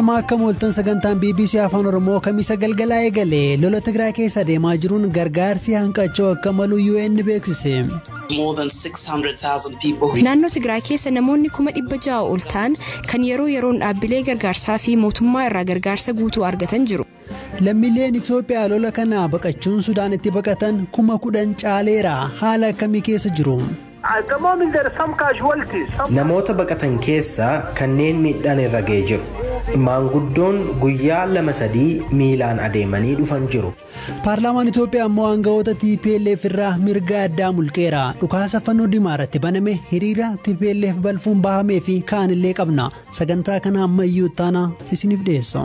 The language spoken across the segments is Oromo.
ashamaa akka mooltan sagantaan bbc afaan oromoo kamisa galgalaa eegale lola tigraay keessa deemaa jiruun gargaarsi hanqachuu akka malu un beeksise. naannoo tigraay keessa namoonni kuma dhibba ja'a ol ta'an kan yeroo yeroon dhaabbilee gargaarsaa fi mootummaa irraa gargaarsa guutuu argatan jiru. lammiileen itoophiyaa lola kana baqachuun sudaanitti baqatan kuma kudhan caaleera haala akkamii keessa jiru. namoota baqatan keessaa kanneen miidhaan irra ga'ee jiru maanguddoon guyyaa lama sadii miilaan adeemanii dhufan jiru. paarlaamaan itoophiyaa immoo aangawoota tplf irraa mirga addaa mulqeera dhukaasa fannoo dimaa irratti baname hiriira tplf balfuun bahamee fi kaanillee qabna sagantaa kana ammayyuu taana isiniif dhiyeessa.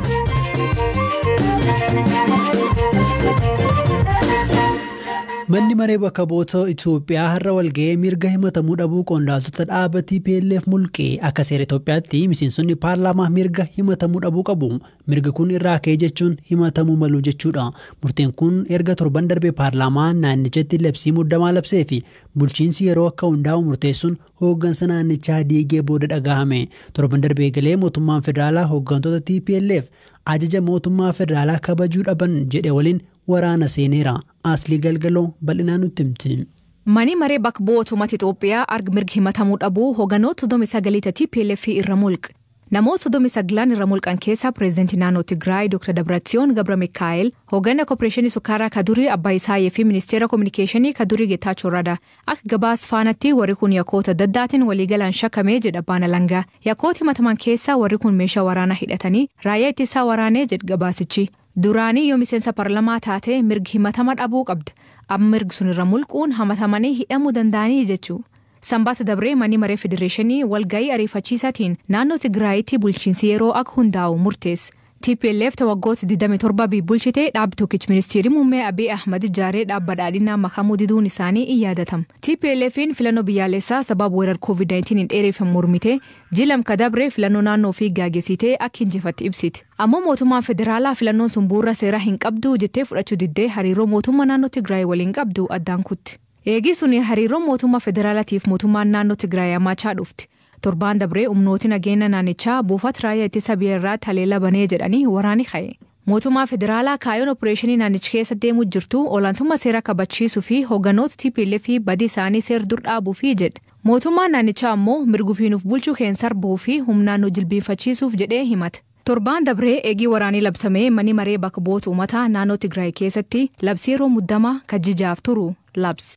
manni maree bakka bu'oota itoophiyaa har'a walga'ee mirga himatamuu dhabuu qondaaltota dhaaba tplf mulqee akka seera itoophiyaatti miseensonni paarlaamaa mirga himatamuu dhabuu qabu mirgi kun irraa ka'e jechuun himatamuu malu jechuudha murteen kun erga torban darbee paarlaamaa naannichatti labsii muddamaa labsee fi bulchiinsi yeroo akka hundaa'u murteessuun hooggansa naannichaa diigee booda dhagahame torban darbee galee mootummaan federaalaa hooggantoota tplf ajaja mootummaa federaalaa kabajuu dhaban jedhe waliin waraana seeneera aslii galgaloo bal'inaan nutti himti. Mani maree bakka bu'oota uummata Itoophiyaa arga mirga himatamuu dhabuu hooganoota 39 TPLF irra mulqe. Namoota 39 irra mulqan keessaa pireezidantii naannoo Tigraay Dr. Dabratsiyoon Gabra Mikaa'el, hoogganaa kooppareeshinii sukkaaraa Kadurii Abbaa Isaayee fi ministeera kominikeeshinii Kadurii Geetaachoo Radaa. Akka gabaas faanatti warri kun yakkoota daddaatiin waliigalaan shakkamee jedha baana langaa. Yakkoota himataman keessaa warri kun meeshaa waraanaa hidhatanii raayyaa ittisaa waraanee jedha gabaasichi. Duraanii yoo miseensa paarlamaa taate mirgi himatama dhabuu qabda. Amma mirgi sun irra mulquun hamatamanii hidhamuu danda'anii jechuu. Sanbaata dabree manni maree federeeshinii walga'ii ariifachiisaatiin naannoo Tigraayitti bulchiinsi yeroo akka hundaa'u murteesse. TPLF waggoota 27 bulchitee dhaabbi tokkichi ministeerri muummee Abiy Ahmad ijaaree dhaabba badhaadhinaa makamuu diduun isaanii in yaadatama. TPLF'n filannoo biyyaalessaa sababa weerar COVID-19 hin dheereeffamu mormite jilam kadabree filannoo naannoo fi gaggeessitee akka injifatti ibsiti. Ammoo mootummaan federaalaa filannoon sun bu'uura seeraa hin qabdu jettee fudhachuu diddee hariiroo mootummaa naannoo Tigraay waliin qabdu addaan kutti. Eegii suni hariiroo mootummaa federaalaatiif mootummaan naannoo Tigraay hammachaa dhufti. torbaan dabree humnooti nageenya naannichaa buufata raayyaa ittisa biyya irratti haleela banee jedhanii waraani ka'e. Mootummaa federaalaa kaayoon opereeshinii naannicha keessa deemuu jirtu olaantummaa seera kabachiisuu fi hoogganoota TPLF fi badii isaanii seera dur dhaabuu fi jedhe. Mootummaan naannichaa ammoo mirgufiinuuf bulchuu keenya sarbuu fi humnaan nu jilbiinfachiisuuf jedhee himata. Torbaan dabree eegii waraanii labsamee mani maree bakka bu'oota uummataa naannoo Tigraay keessatti labsii yeroo muddamaa kajjijaaf turu labse.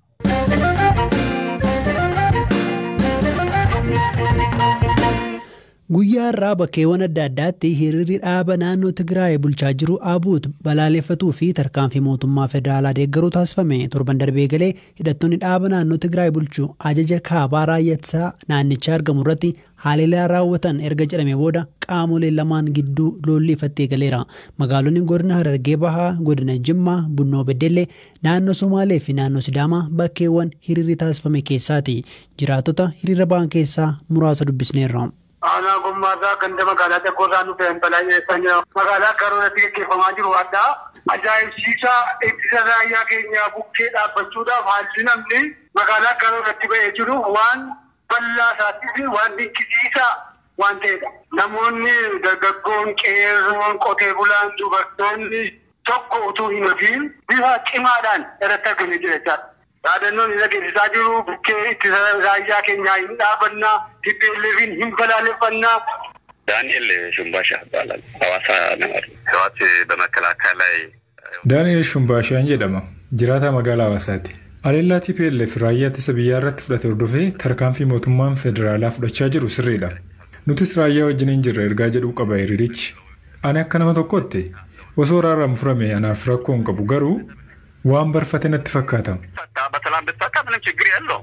guyyaa irraa bakkeewwan adda addaatti hiriirri dhaaba naannoo tigraay bulchaa jiru abuut balaaleffatuu fi tarkaanfii mootummaa federaalaa deeggaruu taasifame torban darbee galee hidhattoonni dhaaba naannoo tigraay bulchu ajaja kaabaa raayyaa naannichaa argamu irratti haleellaa raawwatan erga jedhame booda qaamolee lamaan gidduu lolli ifattee galeera magaalonni godina harargee bahaa godina jimmaa bunnoo beddellee naannoo somaalee fi naannoo sidaamaa bakkeewwan hiriirri taasifame keessaati jiraatota hiriira ba'an keessaa muraasa dubbisneerra. aanaa gummaasaa ganda magaalaa xiqqoo isaan dhufeen balaayeessan jira. Magaalaa karoorratti gaggeeffamaa jiru addaa ajaa'ibsiisaa ittisa raayyaa keenya bukkee dhaabbachuudhaaf haalli namni magaalaa karoorratti ba'ee jiru waan bal'aa isaatti fi waan dinqisiisaa waan ta'edha. Namoonni dargaggoon qeerroon qotee bulaan dubartoonni tokko utuu hin hafiin bifa cimaadhaan irratti argamee jira jechaadha. yaadannoon isa geessisaa jiru bukkee ittisa raayyaa keenyaa hin dhaabannaa TPLFin hin balaaleffannaa ዳንኤል ሹምባሻ ይባላል። ሐዋሳ ነው። ህወሓት በመከላከያ ላይ ዳንኤል ሹምባሻን jedhama jiraataa magaalaa hawaasaati. Aleellaa TPLF raayyaa ittisa biyyaa irratti fudhate hordofee tarkaanfii mootummaan federaalaa fudhachaa jiru sirriidha. Nutis raayyaa wajjiniin jirra ergaa jedhuu qaba hiriirichi. Ani akka nama tokkotti osoo raarraa furame anaaf rakkoo hin qabu garuu waan barfate natti fakkaata. በሰላም ብትፈታ ምንም ችግር የለውም፣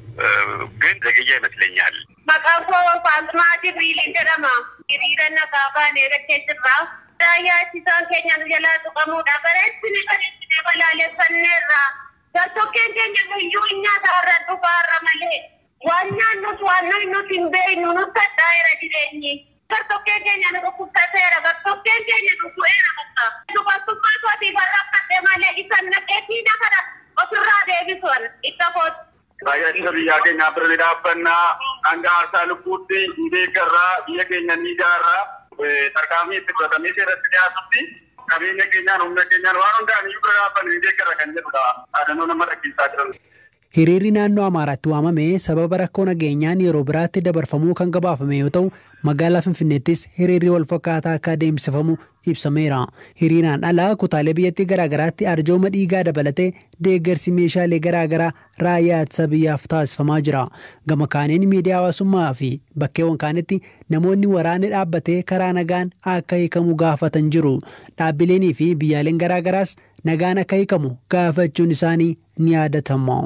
ግን ዘግያ ይመስለኛል። Maqaan koo Faalmaa Jibriiliin jedhama. Hiriira nagaa baanee rakkee jirra. Raayyaa ittisaan keenya nu jalaa tuqamuudha. Bareechine bareechine balaaleffanneerra. Gartokkeen keenya guyyuu nyaata irra dhufaarra malee. Waan nyaannus waan nuti hin beeknu nutti addaa'eera jireenyi. Gartokkeen keenya nu dhukkubsateera. Gartokkeen keenya nu bu'eera bakka. Dubartummaa kootii barraaqadhe malee isan naqeetiina kana ofirraa deebisuun itti kooti. raayyaa ittisa biyyaa keenyaa bira ni dhaabbannaa hanga aarsaa lubbuutti ni deeggarraa biyya keenya ni ijaarraa tarkaanfii itti fudhatamee seeratti dhiyaatutti qabeenya keenyaan humna keenyaan waan hundaan iyyuu bira dhaabbanne deeggara kan jedhudha dhaadannoo nama dhaggeessaa jiran. Hiriirri naannoo Amaaraatti waamame sababa rakkoo nageenyaan yeroo biraatti dabarfamuu kan gabaafame yoo ta'u magaalaa Finfinneettis hiriirri wal fakkaataa akka adeemsifamu ibsameera. Hiriiraan ala kutaalee biyyattii garaagaraatti arjooma dhiigaa dabalatee deeggarsi meeshaalee garaagaraa raayyaa ittisa biyyaaf taasifamaa jira. Gama kaaniin miidiyaa hawaasummaa fi bakkeewwan kaanitti namoonni waraanni dhaabbatee karaa nagaan akka hiikamu gaafatan jiru. Dhaabbileenii fi biyyaaleen garaagaraas nagaan akka hiikamu gaafachuun isaanii ni yaadatama.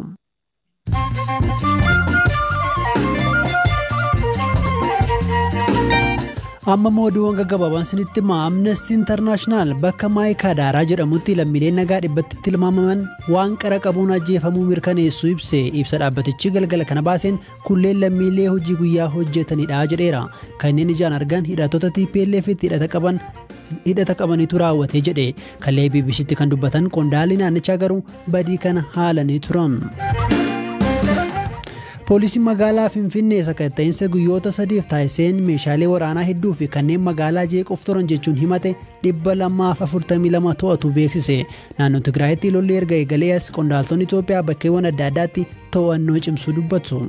amma mooduuwwan gaggabaabaan sinitti himaa amnestii intarnaashinaal bakka maayikaa daaraa jedhamutti lammiileen nagaa dhibbatti tilmaamaman waan qara qabuun ajjeefamuu mirkaneessu ibse ibsa dhaabbatichi galgala kana baaseen kunneen lammiilee hojii guyyaa hojjetanidha jedheera kanneen ijaan argan hidhattoota TPLF itti hidhata qaban hidhata qabanitu raawwate jedhe kallee bbc'tti kan dubbatan qondaalli naannichaa garuu badii kana haalanii turan. poolisiin magaalaa finfinnee sakatta'insa guyyoota sadiif taasiseen meeshaalee waraanaa hedduu fi kanneen magaalaa jeequuf turan jechuun himate dhibba lamaaf afurtamii lama to'atu beeksise naannoo tigraayitti lolli erga eegalee as qondaaltonni itoophiyaa bakkeewwan adda addaatti to'annoo cimsuu dubbatu.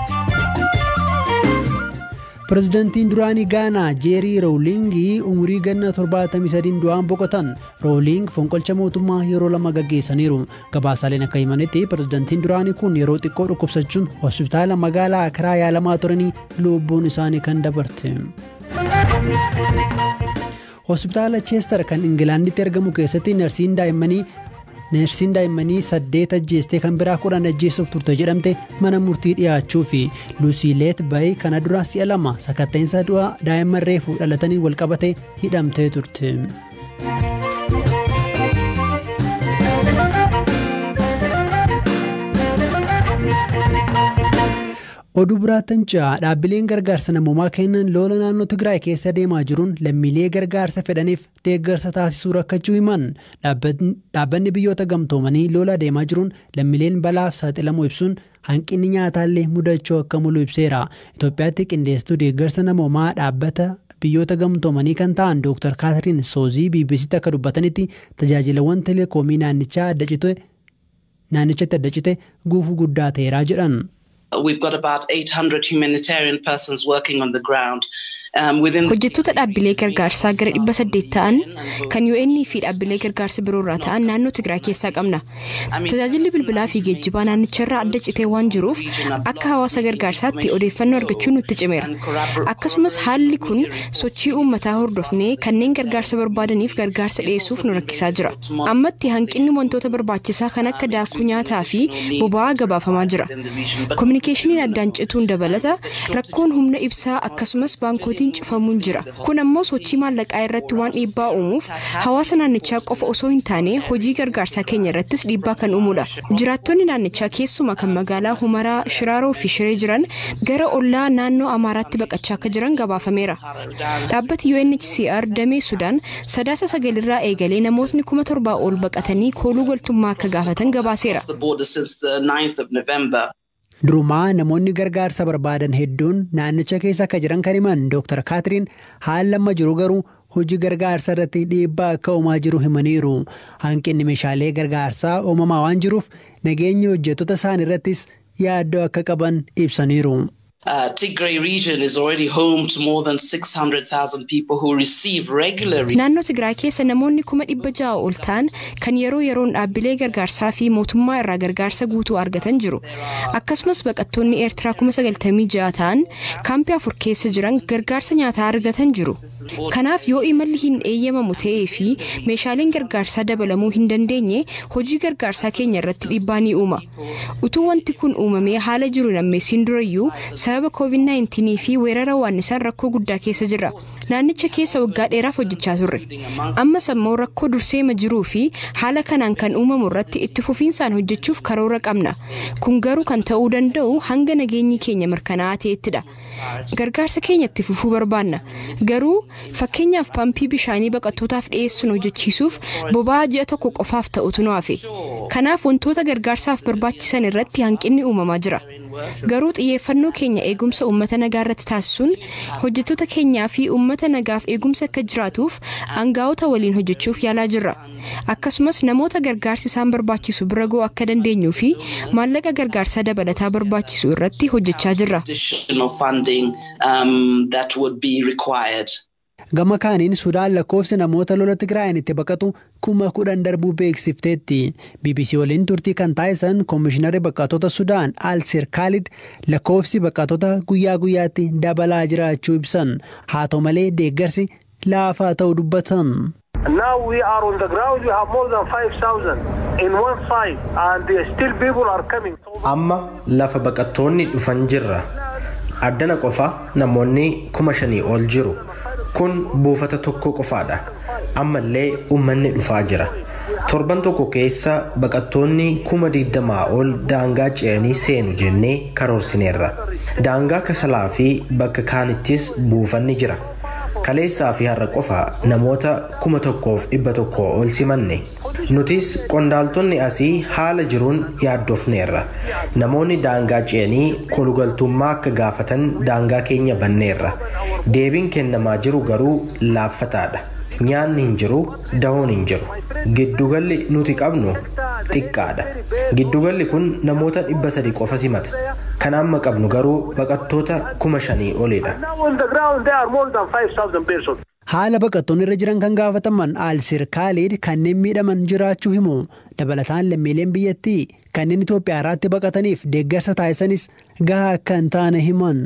Pireezidantiin duraanii Gaanaa Jeerii Roowlingii umurii ganna 73 du'aan boqotan. Roowling fonqolcha mootummaa yeroo lama gaggeessaniiru. Gabaasaaleen akka himanitti pireezidantiin duraanii kun yeroo xiqqoo dhukkubsachuun hospitaala magaalaa Akiraa yaalamaa turanii lubbuun isaanii kan dabarte. Hospitaala Cheester kan Ingilaanditti argamu keessatti narsiin daa'immanii neersiin daa'immanii saddeet ajjeestee kan biraa kudhan ajjeessuuf turte jedhamte mana murtii dhiyaachuu fi luusiileet bayi kana dura si'a lama sakatta'insa du'a daa'imman reefuu dhalatanii walqabate hidhamtee turte. oduu biraattan ja'a dhaabbileen gargaarsa namoomaa kennan lola naannoo tigraay keessa deemaa jiruun lammiilee gargaarsa fedhaniif deeggarsa taasisuu rakkachuu himan dhaabbanni biyyoota gamtoomanii lola deemaa jiruun lammiileen balaaf saaxilamuu ibsuun hanqinni nyaataallee mudachuu akka mulu ibseera itoophiyaatti qindeessituu deeggarsa namoomaa dhaabbata biyyoota gamtoomanii kan ta'an dooktar kaatariin soozii bbc'tti akka dubbatanitti tajaajilawwan teleekoomii naannichaa adda cite naannichatti adda cite guufuu guddaa ta'eeraa jedhan. We've got about 800 humanitarian persons working on the ground. Hojjettoota dhaabbilee gargaarsaa gara dhibba saddeet ta'an kan UN fi dhaabbilee gargaarsa biroo irraa ta'an naannoo Tigraay keessaa qabna. Tajaajilli bilbilaa fi geejjibaa naannicharraa adda citee waan jiruuf akka hawaasa gargaarsaatti odeeffannoo argachuun nutti cimeera. Akkasumas haalli kun sochii uummataa hordofnee kanneen gargaarsa barbaadaniif gargaarsa dhiyeessuuf nu rakkisaa jira. Ammatti hanqinni wantoota barbaachisaa kan akka daakuu nyaataa fi boba'aa gabaafamaa jira. Kominikeeshiniin addaan cituun dabalata rakkoon humna ibsaa akkasumas baankootii mootiin cufamuun jira kun ammoo sochii maallaqaa irratti waan dhiibbaa uumuuf hawaasa naannichaa qofa osoo hin taane hojii gargaarsaa keenya irrattis dhiibbaa kan uumudha jiraattonni naannichaa keessuma kan magaalaa humaraa shiraaroo fi shiree jiran gara ollaa naannoo amaaraatti baqachaa akka jiran gabaafameera dhaabbati UNHCR damee sudaan sadaasa sagalirraa eegalee namootni kuma torbaa ol baqatanii kooluu galtummaa akka gaafatan gabaaseera. Durumaa namoonni gargaarsa barbaadan hedduun naannicha keessa akka jiran kan himan Dr. Kaatiriin haala amma jiru garuu hojii gargaarsa irratti dhiibbaa akka uumaa jiru himaniiru. Hanqinni meeshaalee gargaarsaa uumamaa waan jiruuf nageenya hojjettoota isaan irrattis yaaddoo akka qaban ibsaniiru. Uh, Tigray region is already home to more than 600,000 people who receive regularly. Naannoo Tigraay keessa namoonni kuma dhibba ja'a ol ta'an kan yeroo yeroon dhaabbilee gargaarsaa fi mootummaa irraa gargaarsa guutuu argatan jiru. Akkasumas baqattoonni Eertiraa kuma sagaltamii ja'a ta'an kaampii afur keessa jiran gargaarsa nyaataa argatan jiru. Kanaaf yoo imalli hin eeyyamamu ta'ee fi meeshaaleen gargaarsaa dabalamuu hin dandeenye hojii gargaarsaa keenya irratti dhiibbaa ni uuma. Utuu wanti kun uumamee haala jiru nammeessiin durayyuu sababa covid-19 fi weerara waannisaan rakkoo guddaa keessa jira naannicha keessa waggaa dheeraaf hojjechaa turre ammas ammoo rakkoo durseema jiruu fi haala kanaan kan uumamu irratti itti fufiinsaan hojjechuuf karoora qabna kun garuu kan ta'uu danda'u hanga nageenyi keenya mirkanaa'aa ta'ettidha gargaarsa keenya itti fufuu barbaanna garuu fakkeenyaaf paampii bishaanii baqattootaaf dhiyeessuun hojjechiisuuf boba'aa ji'a tokko qofaaf ta'utu nu hafe kanaaf wantoota gargaarsaaf barbaachisan irratti hanqinni uumamaa jira. Garuu xiyyeeffannoo keenya eegumsa uummata nagaa irratti taasisuun hojjettoota keenyaa fi uummata nagaaf eegumsa akka jiraatuuf aangaa'ota waliin hojjechuuf yaalaa jirra. Akkasumas namoota gargaarsi isaan barbaachisu bira ga'uu akka dandeenyuu fi maallaqa gargaarsaa dabalataa barbaachisu irratti hojjechaa jirra. Gama kaaniin Sudaan lakkoofsi namoota lola Tigraayin itti baqatu kuma kudhan darbuu beeksifteetti. BBC waliin turtii kan taasisan Koomishinarri Baqattoota Sudaan Alsir Kaalid lakkoofsi baqattoota guyyaa guyyaatti dabalaa jiraachuu ibsan. Haa ta'u malee deeggarsi laafaa ta'uu dubbatan. Now we are on the ground, we have more than 5,000 in one side and still people are coming. Amma lafa baqattoonni dhufan jirra. Addana qofa namoonni kuma shanii ol jiru. Kun buufata tokko qofaadha. Ammallee uummanni dhufaa jira. Torban tokko keessa baqattoonni kuma digdamaa ol daangaa ce'anii seenu jennee karoorsineerra. Daangaa kasalaa fi bakka kaanittis buufanni jira. Kaleessaa fi har'a qofa namoota kuma tokkoof dhibba tokko ol simanne. Nutis qondaaltonni asii haala jiruun yaaddofneerra. Namoonni daangaa ce'anii kolugaltummaa akka gaafatan daangaa keenya banneerra. Deebiin kennamaa jiru garuu laaffataadha. Nyaanni hin jiru, dahoon hin jiru. Giddugalli nuti qabnu xiqqaadha. Giddugalli kun namoota dhibba sadi qofa simata. Kan amma qabnu garuu baqattoota kuma shanii olidha. Haala baqattoonni irra jiran kan gaafataman Alsir Kaalid kanneen miidhaman jiraachuu himu. Dabalataan lammiileen biyyattii kanneen Itoophiyaa irraatti baqataniif deeggarsa taasisanis gahaa akka hin taane himan.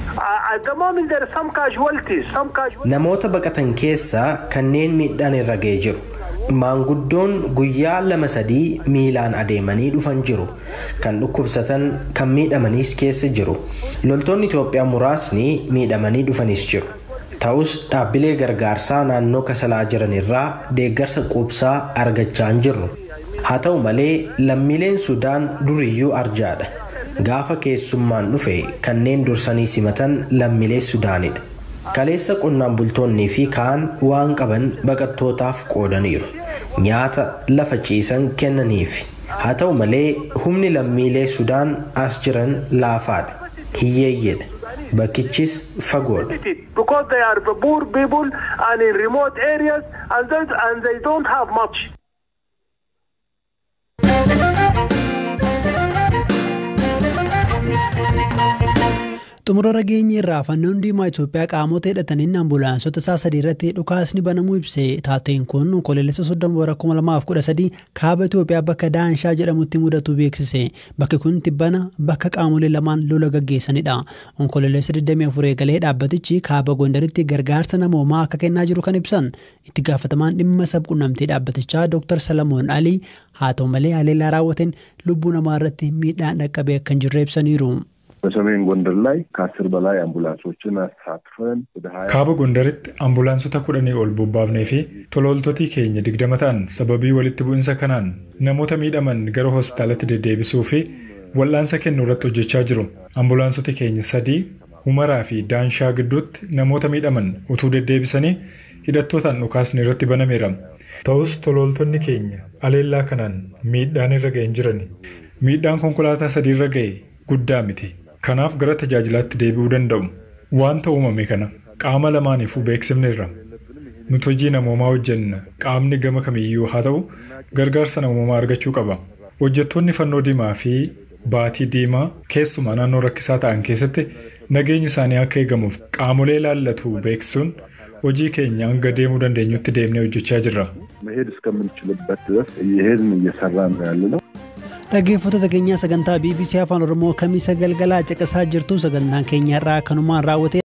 Namoota baqatan keessaa kanneen miidhaan irra ga'ee jiru. Maanguddoon guyyaa lama sadii miilaan adeemanii dhufan jiru. Kan dhukkubsatan kan miidhamanis keessa jiru. Loltoonni Itoophiyaa muraasni miidhamanii dhufanis jiru. Ta'us dhaabbilee gargaarsaa naannoo kasalaa jiran irraa deeggarsa quubsaa argachaa hin jirru. Haa ta'u malee lammiileen Sudaan duriyyuu arjaadha. Gaafa keessummaan dhufe kanneen dursanii simatan lammiilee Sudaanidha. Kaleessa qonnaan bultoonnii fi kaan waan qaban baqattootaaf qoodaniiru. Nyaata lafa ciisan kennaniif. Haa ta'u malee humni lammiilee Sudaan as jiran laafaadha. Hiyyeeyyeedha. Bakkichis fagoodha. Because they are the poor people and in remote areas and they, and they don't have much. xumura rageenyi irraa fannoon diimaa Itoophiyaa qaamota hidhataniin ambulaansota isaa sadii irratti dhukaasni banamuu ibse taateen kun onkoloolessa soddoma bara kuma lamaaf kudha sadii kaaba Itoophiyaa bakka Daanshaa jedhamutti mudatu beeksise bakki kun tibbana bakka qaamolee lamaan lola gaggeessanidha onkoloolessa 24 eegalee dhaabbatichi kaaba Gondaritti gargaarsa namoomaa akka kennaa jiru kan ibsan itti gaafatamaan dhimma sabquunnamtii dhaabbatichaa Dr. Salamoon Alii haa ta'u malee haleellaa raawwateen lubbuu namaa irratti miidhaan dhaqqabee akka hin jirre ibsaniiru. በሰሜን ጎንደር ላይ ከአስር በላይ አምቡላንሶችን አሳትፈን ወደ ሀያ kaaba gondaritti ambulaansota kudhanii ol bobbaafnee fi tolooltotii keenya digdama ta'an sababii walitti bu'insa kanaan namoota miidhaman gara hospitaalatti deddeebisuu fi wal'aansa kennuu irratti hojjechaa jiru ambulaansoti keenya sadii humaraa fi daanshaa gidduutti namoota miidhaman utuu deddeebisanii hidhattootaan dhukaasni irratti banameera ta'us tolooltonni keenya aleellaa kanaan miidhaan irra ga'e hin jiran miidhaan konkolaataa sadii irra ga'e guddaa miti kanaaf gara tajaajilaatti deebi'uu danda'u wanta uumame kana qaama lamaaniifuu beeksifneerra nuti hojii namoomaa hojjenna qaamni gama kamiyyuu haa ta'u gargaarsa namoomaa argachuu qaba hojjettoonni fannoo diimaa fi baatii diimaa keessumaa naannoo rakkisaa ta'an keessatti nageenyi isaanii akka eegamuuf qaamolee ilaallatu beeksisuun hojii keenya hanga deemuu dandeenyutti deemnee hojjechaa jirra. መሄድ እስከምንችልበት ድረስ እየሄድን እየሰራን ነው ያለ ነው። dhaggeeffattoota keenyaa sagantaa bbc afaan oromoo kamiisa galgalaa caqasaa jirtu sagantaan keenya irraa kanumaan raawwate